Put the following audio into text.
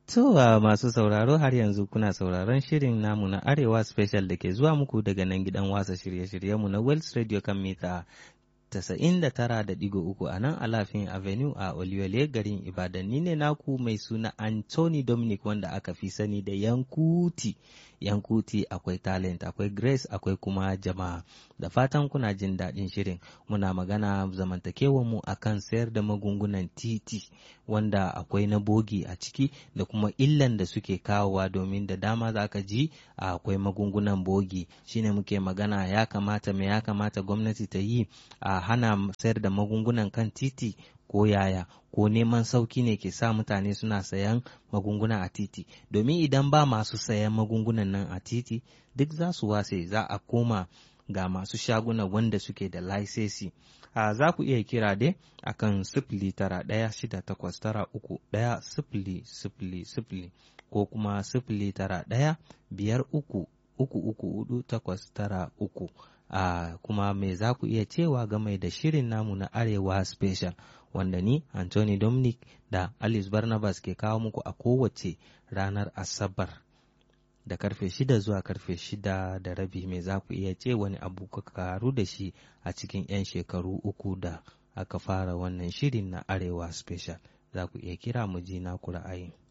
To uh, masu sauraro har yanzu kuna sauraron shirin namu na Arewa Special da ke zuwa muku daga nan gidan wasa shirye-shiryenmu na Wells Radio kan mita 99.3 a nan Alafin Avenue a Oluyole garin Ibadan. Ni ne naku mai suna Anthony Dominic wanda aka fi sani da Yankuti. Yankuti akwai talent, akwai grace, akwai kuma jama'a. Da fatan kuna jin daɗin shirin. Muna magana zamantakewanmu a kan sayar da magungunan titi wanda akwai na bogi a ciki da kuma illan da suke kawowa domin da dama za ka ji akwai magungunan bogi. Shine muke magana ya kamata me ya kamata gwamnati ta yi a hana sayar da magungunan kan titi ko yaya ko neman sauki ne ke sa mutane suna sayan magunguna a titi domin idan ba masu sayan magungunan nan a titi duk za su wase za a koma ga masu shaguna wanda suke da laisesi a za ku iya kira dai akan sifili tara ɗaya shida takwas tara uku ɗaya sifili sifili sifili ko kuma sifili tara ɗaya biyar uku uku uku hudu takwas tara uku a kuma me za ku iya cewa game da shirin namu na arewa special wanda ni Anthony Dominic da Alice Barnabas ke kawo muku a kowace ranar Asabar da karfe shida zuwa karfe shida da rabi me za ku iya ce wani abu ka karu da shi a cikin 'yan shekaru uku da aka fara wannan shirin na arewa special za ku iya kira mu ji na ku ra'ayin.